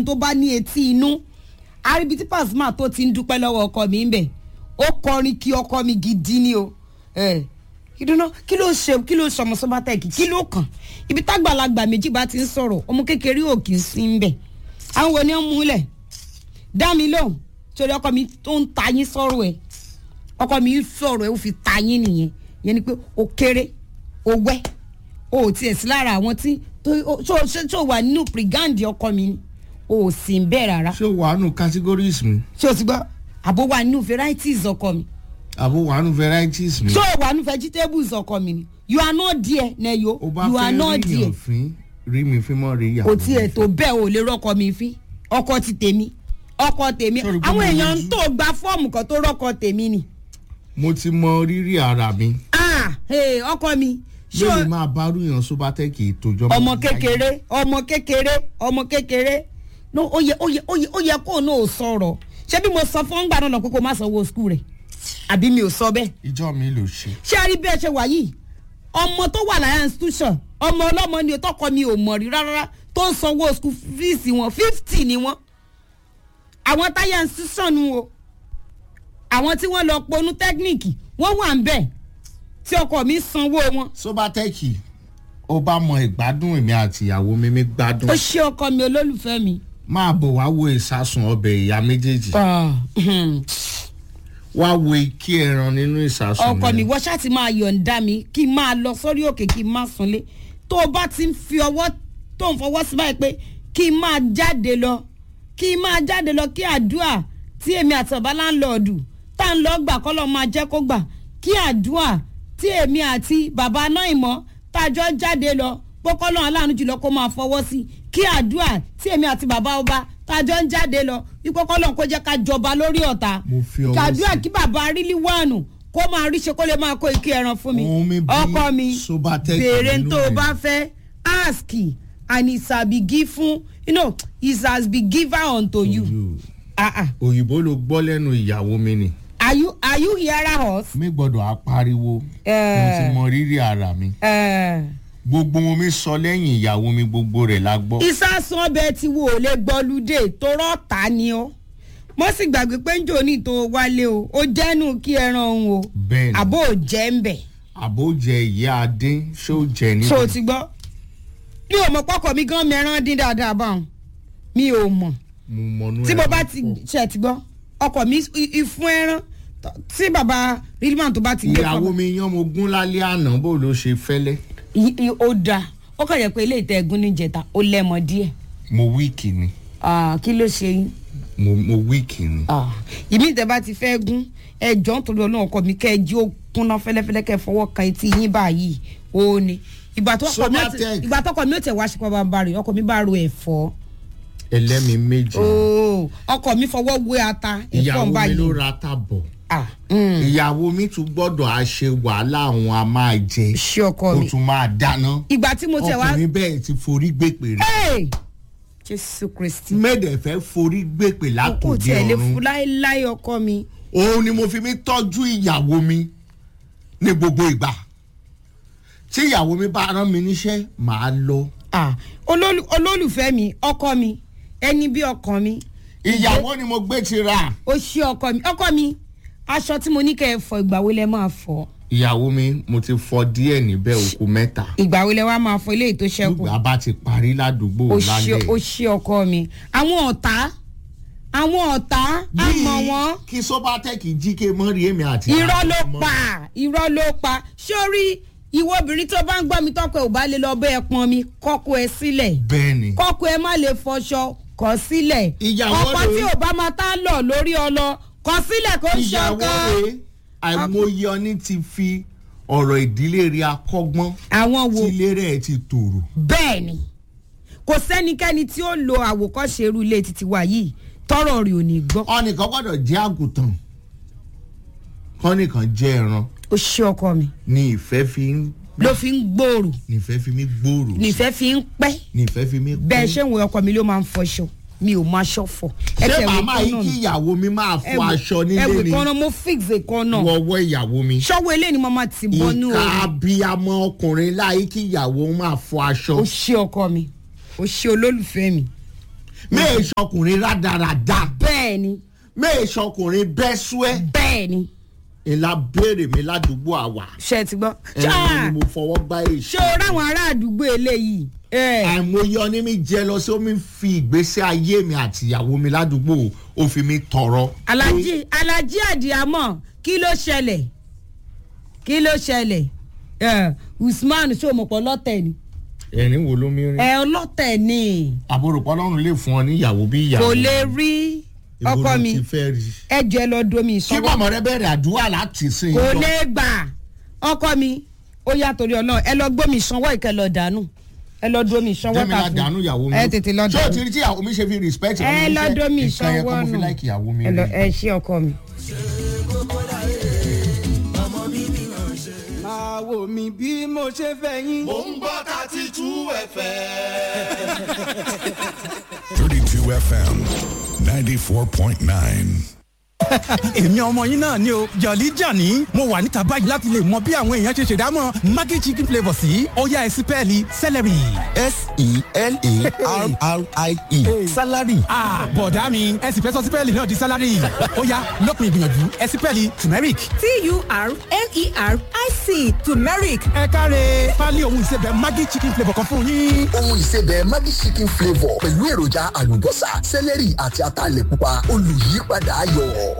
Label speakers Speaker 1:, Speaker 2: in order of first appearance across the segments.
Speaker 1: ẹni tó bá ní etí inú àríbi tí Pasuma tó ti ń dúpẹ́ lọ́wọ́ ọkọ mi ń bẹ̀ ó kọrin kí ọkọ mi gidi ni o ẹ ìdúná kí ló ṣe kí ló ṣọmọ sọbatẹkì kí ló kàn ibi tágbàlagbà méjì bá ti ń sọ̀rọ̀ ọmọ kékeré ò kì í sí ń bẹ̀ àwọn wo ni ó múlẹ̀ dá mi lóhùn torí ọkọ mi tó ń ta yín sọ̀rọ̀ ẹ̀ ọkọ mi sọ̀rọ̀ ẹ̀ ó fi ta yín nìyẹn yẹn ni pé ó kéré ó wẹ́ ó tiẹ̀ sí lára àwọn tí tó wà nínú pìrìgáǹdì ọkọ mi ni ó sì ń bẹ̀ rárá
Speaker 2: ṣé o wà nù categories mi
Speaker 1: ṣé o ti gbọ́ àbó wà nínú varieties ọkọ mi
Speaker 2: àbò wà nù varieties mi.
Speaker 1: ṣé o wà nínú vegetables ọkọ mi ni you are not there nẹyo
Speaker 2: o bá
Speaker 1: you are
Speaker 2: fẹ́
Speaker 1: not
Speaker 2: rí
Speaker 1: there
Speaker 2: yàn fín rí mi fín mọ́ rí ìyàwó
Speaker 1: kò tiẹ̀
Speaker 2: mi
Speaker 1: tó bẹ́ẹ̀ ò lè rọ́kọ mi fín ọkọ ti tèmi ọkọ tèmi
Speaker 2: Sọ̀rọ̀ pé
Speaker 1: àwọn
Speaker 2: mo
Speaker 1: èèyàn
Speaker 2: lójú.
Speaker 1: tó gba fọ́ọ̀mù kan tó rọ́kọ tèmi ni
Speaker 2: mo ti mọ rírì ara mi
Speaker 1: ah hey, ọkọ mi ṣé o-
Speaker 2: lórí máa bá rúyàn sóbátẹ́kì ìtòjọ́
Speaker 1: ọmọ kékeré ọmọ kékeré ọmọ kékeré no ó yẹ ó yẹ ó yẹ ó yẹ kó o náà sọ̀rọ̀ ṣé bí mo sọ fún ọgbà náà lọ pé kó o má sanwó skul rẹ̀ àbí mi ò sọ bẹ́ẹ̀
Speaker 2: ìjọ mi ló ṣe.
Speaker 1: ṣé a rí bí ẹ ṣe wà yìí ọmọ tó wà láyà institution ọmọ ọlọ́mọ ni tọkọ mi ò mọ̀ rí rárá tó ń sanwó skul fees wọn fifty ni wọn àwọn táyà institution nu o àwọn tí wọ́n lọ ponú tẹ́kníìkì wọ́n wà ń bẹ̀ tí ọkọ mi sanwó wọn
Speaker 2: sóbátẹ́kì ó bá mọ ìgbádùn èmi àti ìyàwó mi mi gbádùn
Speaker 1: ó ṣe ọkọ mi olólùfẹ́ mi.
Speaker 2: máa bọ̀ wá wo ìsásùn ọbẹ̀ ìyá méjèèjì wá wo ikí ẹran nínú ìsásùn
Speaker 1: ọkọ mi
Speaker 2: yẹn.
Speaker 1: wọ́n ṣáà ti máa yọ̀ǹda mi kí n máa lọ sórí òkè kí n máa sunlé tó o bá ti ń fi ọwọ́ tó ń fọwọ́ sí báyìí pé kí n máa jáde lọ kí n máa jáde lọ kí àdúà tí èmi àti bàbá láńlọ́ọ̀dù tá à ń lọ gbà kọ́lọ́ máa jẹ́ kó gbà kí àdúà tí èmi àti bàbá náà ìmọ̀ tájọ́ jáde lọ pókọ́lọ́ aláàánú jùlọ kó máa fọwọ́ sí kí àdúà tí èmi àti bàbá ọba tájọ́ ń jáde lọ ìpókọ́lọ́ kó jẹ́ ká jọba lórí ọ̀tá
Speaker 2: Mo fi ọwọ́
Speaker 1: kàdúà
Speaker 2: sí.
Speaker 1: kí bàbá rílí wánu kó máa rí ṣe kó lè máa kó ike ẹran fún mi
Speaker 2: Òun mi bí
Speaker 1: ọkọ mi
Speaker 2: Sobatech
Speaker 1: béèrè
Speaker 2: nínú
Speaker 1: tó o
Speaker 2: ẹ̀.
Speaker 1: bá fẹ́ ask and it shall be given you know it has been given unto you.
Speaker 2: You.
Speaker 1: Ah, ah.
Speaker 2: òyìnbó ló gbọ́ lẹ́nu ìyàwó mi ni
Speaker 1: are you are you hearing us.
Speaker 2: mi gbọ́dọ̀ apariwo mo
Speaker 1: Eh.
Speaker 2: ti mọ rírì ara mi
Speaker 1: Uh,
Speaker 2: gbogbo wọn mi sọ lẹ́yìn ìyàwó mi gbogbo rẹ̀ la gbọ́.
Speaker 1: ìsásùn ọbẹ̀ tí wo ò lè gbọ́lúdé tó rọ́ọ̀tà ni ó mo sì gbàgbé pé ń jò ní tó wálé o ó jẹ́nu kí ẹran òun o
Speaker 2: bẹ́ẹ̀ni
Speaker 1: àbó ò jẹ́ ń bẹ̀.
Speaker 2: àbó jẹ ìyá adé ṣó jẹ
Speaker 1: so o
Speaker 2: níbi
Speaker 1: ti gbọ́ mi ò mọ̀ pọ́kọ̀ mi gan mẹ́rán dín dáadáa báwọn mi ò mọ̀
Speaker 2: mo mọnú
Speaker 1: tí mo
Speaker 2: ẹran
Speaker 1: bá ti
Speaker 2: pọ̀.
Speaker 1: ṣe ti gbọ́ ọkọ̀ mi i- ìfún ẹran t- tí baba rilman tó bá ti gbé
Speaker 2: ìyàwó mi yan mo gún lálẹ́ àná bó ló ṣe fẹ́lẹ́
Speaker 1: I- i- ó da ó kàn yẹ pé ilé ìtẹ́ ẹ̀gún níjẹta ó lẹ́mọ díẹ̀
Speaker 2: mo wíìkì ni
Speaker 1: Ah, kí ló ṣe yín
Speaker 2: mo mo wíìkì ni.
Speaker 1: Ah, ìmí ìtẹ́ bá ti fẹ́ gún ẹjọ́ nítorí ọlọ́run ọkọ mi kẹ́ ẹ jí ó kúnná fẹ́lẹ́fẹ́lẹ́ kẹ́ ẹ fọwọ́ kan etí yín báyìí ó ní ìgbà tó ọkọ mi ó ti-
Speaker 2: Sobatech.
Speaker 1: ìgbà tó ọkọ mi ó tẹ̀ wá ṣe pàbà bá rè ọkọ mi bá ro ẹ̀fọ́
Speaker 2: ẹlẹ́mi méjì
Speaker 1: ooo ọkọ mi fọwọ́ wé ata ẹ̀fọ́
Speaker 2: ìyàwó mi
Speaker 1: báyìí
Speaker 2: ló ra tábọ̀
Speaker 1: Ah, mm,
Speaker 2: ìyàwó mi tún gbọ́dọ̀ á ṣe wàhálà àwọn a máa jẹ
Speaker 1: ṣé ọkọ
Speaker 2: ó
Speaker 1: mi
Speaker 2: tún máa dáná
Speaker 1: ìgbà tí mo tẹ̀ wá
Speaker 2: ọkùnrin bẹ́ẹ̀ ti forí gbèpè rẹ̀
Speaker 1: Hey! jésù kristi
Speaker 2: mẹ́ẹ̀dẹ̀ fẹ́ forí gbèpè
Speaker 1: kò
Speaker 2: látòdì
Speaker 1: tiẹ̀ lè fún
Speaker 2: ọ̀run
Speaker 1: láéláé ọkọ mi
Speaker 2: òun ni mo fi mi tọ́jú ìyàwó mi ní gbogbo ìgbà tí ìyàwó mi bá rán mi níṣẹ́ màá lọ
Speaker 1: Ah, olólù- olólùfẹ́ mi ọkọ mi ẹni bí ọkàn mi
Speaker 2: ìyàwó ni mo gbé ti ra
Speaker 1: ó ṣe ọkọ mi ọkọ mi aṣọ tí mo ní kẹ́ ẹ fọ ìgbà wo lẹ máa fọ
Speaker 2: ìyàwó mi mo ti fọ díẹ̀ níbẹ̀ òkú mẹ́ta
Speaker 1: ìgbà wo lẹ wá máa fọ eléyìí tó ṣẹ́kù
Speaker 2: gbogbo àbá ti parí ládùúgbò
Speaker 1: ó ṣe
Speaker 2: lálẹ́
Speaker 1: ó ṣe ọkọ mi àwọn ọ̀tá àwọn ọ̀tá á mọ̀ wọ́n
Speaker 2: kí sobatec jíkè mọ́rí èmi àti
Speaker 1: irọ́
Speaker 2: àwọn
Speaker 1: ló
Speaker 2: ọmọ.
Speaker 1: pa irọ́ ló pa sórí ìwọ obìnrin tó bá ń gbọ́ mi tọ́kọ ẹ̀ ò bá lè lọ bẹ́ ẹ pọn mi kọ́kọ́ ẹ sílẹ̀
Speaker 2: bẹ́ẹ̀ni
Speaker 1: kọ́kọ́ ẹ má lè fọṣọ kọ́ sílẹ̀
Speaker 2: Ìyàwó
Speaker 1: ọkọ
Speaker 2: rèé.
Speaker 1: tí ò bá máa tá lọ lórí ọlọ kọ́ sílẹ̀ kó ń
Speaker 2: ìyàwó
Speaker 1: ṣọkọ.
Speaker 2: rẹ̀ àìmọye ọní ti fi ọ̀rọ̀ ìdílé rẹ̀ akọ́gbọ́n
Speaker 1: àwọn wo
Speaker 2: tí ilé rẹ̀ ti tòrò
Speaker 1: bẹ́ẹ̀ ni kò sẹ́nikẹ́ni tí ó lo àwòkọ́ṣe irú ilé títí wa yìí tọrọ rẹ̀ ò ní gbọ́.
Speaker 2: ọnìkan gbọ́dọ̀ jẹ́ àgùntàn kọ́nìkan jẹ́ ẹran
Speaker 1: ó ṣe ọkọ mi
Speaker 2: ní ìfẹ́ fi ń
Speaker 1: ló fi ń gbòòrò
Speaker 2: nífẹ̀ẹ́ fi mí gbòòrò
Speaker 1: nífẹ̀ẹ́ fi ń pẹ́
Speaker 2: nífẹ̀ẹ́ fi mí
Speaker 1: bẹ́ẹ̀ ṣé ń wo ọkọ mi ló máa ń fọṣọ mi ò máa ṣọ fọ.
Speaker 2: ṣé
Speaker 1: Ẹsẹ̀ ìwé
Speaker 2: màmá
Speaker 1: kan
Speaker 2: yìí
Speaker 1: náà
Speaker 2: kí
Speaker 1: ni.
Speaker 2: ìyàwó mi máa fọ
Speaker 1: Ẹ̀wù-
Speaker 2: aṣọ nílé
Speaker 1: ẹ̀wù
Speaker 2: ni
Speaker 1: kan náà mo fix kan náà
Speaker 2: wọ́wọ́ ìyàwó mi
Speaker 1: ṣọ́wọ́ eléyìí ni mo máa ti bọ́nú
Speaker 2: ìka
Speaker 1: o
Speaker 2: abiyamọ ọkùnrin láyé kí ìyàwó máa fọ aṣọ
Speaker 1: ó ṣe ọkọ mi ó ṣe olólùfẹ́ mi
Speaker 2: mẹ́ẹ̀ sọkùnrin rádaràda
Speaker 1: bẹ́ẹ̀ ni
Speaker 2: mẹ́ẹ̀ sọkùnrin bẹ́sùẹ́
Speaker 1: bẹ́ẹ̀ ni
Speaker 2: ìlà béèrè mi ládùúgbò àwà
Speaker 1: ṣe ti gbọ́.
Speaker 2: ẹni ni mo fọwọ́ gbá èsì
Speaker 1: ṣé o ráwọn ará àdúgbò eléyìí. ẹ
Speaker 2: àìmọye ọní mi jẹ lọ sí omi fi ìgbésí ayé mi àti ìyàwó mi ládùúgbò ó fi mi tọrọ.
Speaker 1: alájí alájí àdìámọ̀ kí ló ṣẹlẹ̀ kí ló ṣẹlẹ̀ ẹ usman ṣòmọ̀pọ̀ lọ́tẹ̀ ni
Speaker 2: ẹ̀rín wo ló mi rí.
Speaker 1: ẹ ọlọ́tẹ̀ ni
Speaker 2: àbúrò pọ́lọ́run lè fún ọ ní ìyàwó bí ìyàwó.
Speaker 1: kò lè rí
Speaker 2: Ibo
Speaker 1: ọkọ
Speaker 2: ló
Speaker 1: mi
Speaker 2: ti fẹ́ rí.
Speaker 1: ẹ jẹ́ lọ domi
Speaker 2: kí
Speaker 1: ìṣọwọ́
Speaker 2: bọ́mọ rẹ bẹ̀rẹ̀ àdúrà láti sìn
Speaker 1: kò lè gbà ọkọ mi ó yà torí ọlọ́run ẹ lọ gbómi ìṣanwọ́ ìkẹ́ lọ dànù ẹ lọ domi ìṣanwọ́
Speaker 2: jẹ́mi la dànù ìyàwó mi.
Speaker 1: ẹ tètè lọ
Speaker 2: ṣé o ti
Speaker 1: dànù
Speaker 2: rí tí ìyàwó mi ṣe fi respect
Speaker 1: ẹ
Speaker 2: mi
Speaker 1: lọ
Speaker 2: níṣẹ́?
Speaker 1: domi
Speaker 2: nǹkan yẹn kọ́
Speaker 1: ìṣanwọ́
Speaker 2: mo fi
Speaker 1: nù
Speaker 2: like ìyàwó mi
Speaker 1: ẹ lọ
Speaker 2: rí.
Speaker 1: ẹ ṣí ọkọ mi.
Speaker 3: máa wò mí bí mo ṣe fẹ́ yín.
Speaker 4: Mo ń gbọ́ thirty two ẹ̀fẹ̀.
Speaker 5: 32 FM 94.9.
Speaker 6: èmi ọmọ yín náà ni o jọ̀lí jàní mo wà níta báyìí láti lè mọ bí àwọn èèyàn ṣe ṣèdámọ̀ maggi chicken flavour sí ọ̀yá ẹ̀sìpẹ́ẹ̀lì celery.
Speaker 7: s-e-l-a-r-r-i-e salary
Speaker 6: Ah, bọ̀dá mi ẹ sì fẹ́ sọ sípẹ́ẹ̀lì náà di sálárì ọ̀yá lópin ìgbìyànjú ẹ̀sìpẹ́ẹ̀lì turmeric.
Speaker 8: t-u-r-m-e-r-i-c turmeric
Speaker 6: ẹ káre pálí ohun ìsebẹ̀ maggi chicken flavour kan fún yín.
Speaker 7: ohun ìsebẹ̀ maggi chicken flavour pẹ̀lú èròjà àlùbọ́sà sẹ́lẹ̀rì àti ataalẹ̀ pupa olùyípadà ayọ̀.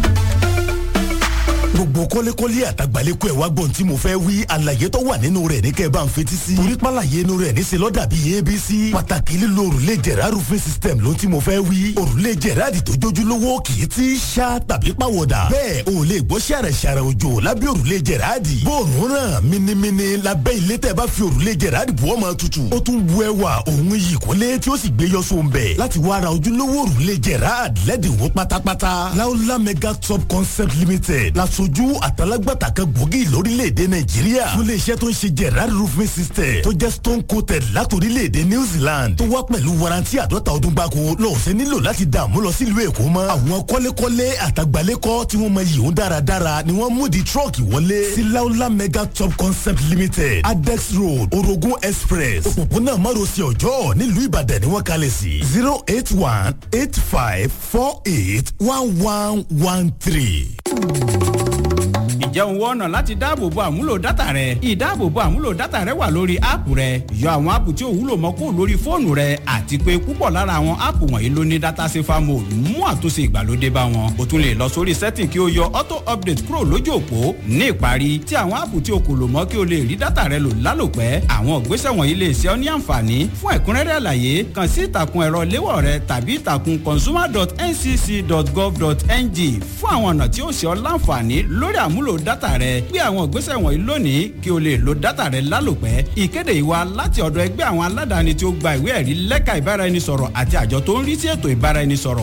Speaker 9: gbogbo kọ́lékọ́lé àtàgbàlékọ́ ẹ̀ wá gbọ́n tí mo fẹ́ wí àlàyé tó wà nínú rẹ̀ ní kẹ́ ẹ bá ń fetí sí. torí pàlàyé inú rẹ̀ ní selọ́ dàbí abc. pàtàkì lílo òrùlé jẹ̀rá roofing system ló tí mo fẹ́ wí. òrùlé jẹ̀rá di tó jójúlówó kì í ti ṣá tàbí pàwọ̀dà. bẹ́ẹ̀ o lè gbọ́ ṣàrẹ̀ ṣàrẹ̀ òjò lábẹ́ òrùlé jẹ̀rá di. bóòrùn ràn minimini lábẹ́ ilé tẹ́ bá fi òrùlé jẹ̀rá di bùọ́ máa tutù. ó tún bu ẹwà òun yìí kọ́lé tí ó sì gbé yọ sóun bẹ̀. láti wá ra ojúlówó òrùlé jẹ̀rá lẹ́dínwó pátápátá. láúlá mega top concept limited lasojú àtàlágbàtà kan gbòógì lórílẹ̀‐èdè nàìjíríà fún iléeṣẹ́ tó ń ṣe gerard roofing system tó jẹ́ stone coated látòrílẹ̀‐èdè new zealand tó wá pẹ̀lú warranty àdọ́ta ọdún gbáko lọ́ọ̀sẹ̀ nílò láti dààmú lọ sílùú èkó mọ́ àwọn kọ́lékọ́lé àtàgbálẹ́kọ́ tí wọ́n mọ yìí ń dáradára ni wọ́n mú di trọ́ọ̀kì wọlé sí laola mega top concept limited adex road orogun express òpópónà márosẹ̀ ọjọ́ nílùú ìbàdàn ni wọ́n kalẹ̀ sí zero eight one eight five four eight one one one three
Speaker 10: ǹjẹ́ òun wọ́n ọ̀nà láti dáàbòbo àmúlò dátà rẹ ìdáàbòbo àmúlò dátà rẹ wà lórí áàpù rẹ yọ àwọn áàpù tí ò wúlò mọ́ kó lórí fóònù rẹ àti pé púpọ̀ lára àwọn áàpù wọ̀nyí ló ní dátà safer mode mú àtúnṣe ìgbàlódé bá wọn o tún lè lọ sórí setting kí o yọ auto update kúrò lójú òpó ní ìparí tí àwọn áàpù tí o kò lò mọ́ kí o lè rí dátà rẹ lò lálòpẹ́ àwọn ìgbésẹ̀ wọ̀nyí lè ṣe ọ́ ní àǹfààní fún ẹ̀kúnrẹ́rẹ́ àlàyé kàn sí ìtàkùn ẹ̀rọ léwọ̀ rẹ tàbí ìtàkùn consumer.ncc.gov.ng fún àwọn ọ̀nà tí ó ṣe ọ́ láǹfààní lórí àmúlò dátà rẹ gbé àwọn ìgbésẹ̀ wọ̀nyí lónìí kí o lè lo dátà rẹ lálòpẹ́ ìkéde ìwà láti ọ̀dọ̀ ẹgbẹ́ àwọn aládàáni tí ó gba ìwé ẹ̀rí lẹ́ka ìbáraẹnisọ̀rọ̀ àti àjọ tó ń rí sí ètò ìbáraẹnisọ̀rọ̀